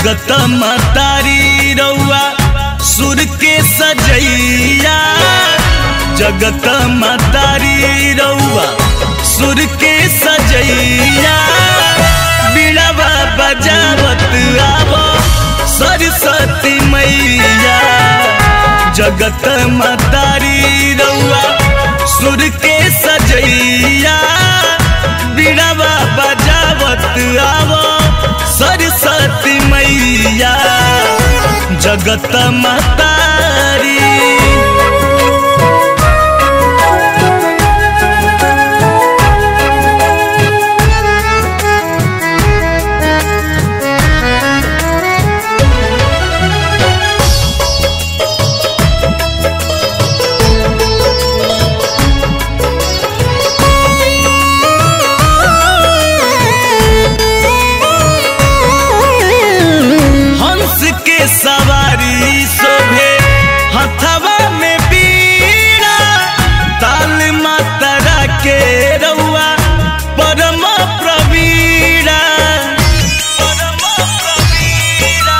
जगत मतारी रउआ सुर के सजैया जगत मतारी रउआ सुर के सजैया बिड़वा बजावत आवो सरस्वती मैया जगत मतारी रउआ सुर के सजैया बिड़वा बजावत आवो सरस्वती मैया जगत मतारी हंस के सवारी शोभे हथवा में बीड़ा ताल मातरा के रउआ परम प्रवीणा परम प्रवीणा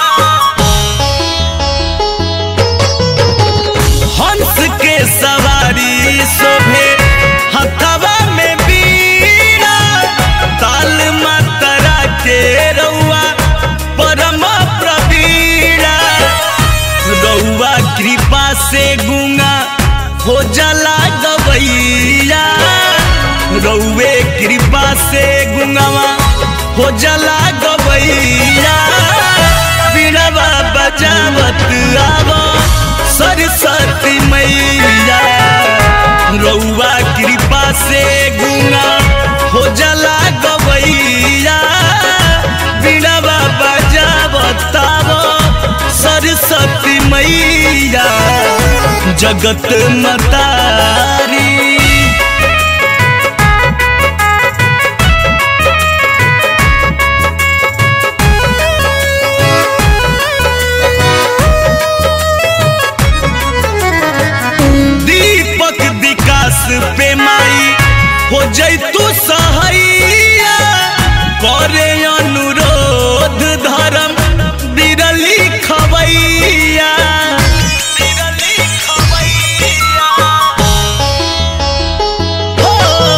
हंस के सवारी शोभे हथवा में बीड़ा ताल मातरा के रउआ परम प्रवीणा रउआ कृपा से गुंगा हो जला गवैया रउए कृपा से गुंगवा हो जला गवैया बीड़वा बजावत आवो सरस्वती मैया रउआ कृपा से गुंगा हो जला गवैया बीड़वा बजावत आवो सरस्वती मैया जगत मतारी दीपक विकास पे माई हो जैतु सहैया करे अनुरोध धर्म बिरली खवैया बिरली खवैया हो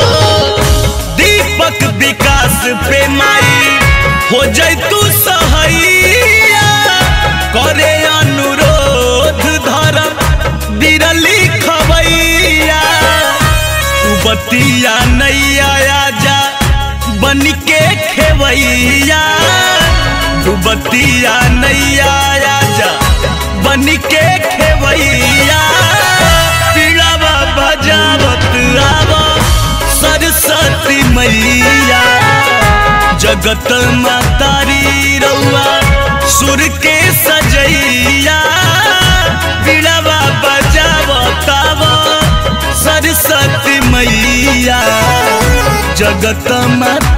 दीपक विकास पे माई हो जैतु सहैया करे अनुरोध धर्म बिरली खवैया तू बतिया नैया आजा बन के खेवैया तू बतिया नैया आजा बन के खेवैया पीड़ावा बजावत आवा सरस्वती मैया जगत मातारी रउआ सुर के सजैया पीड़ावा बजावत आवा सरस्वती मैया जगत माता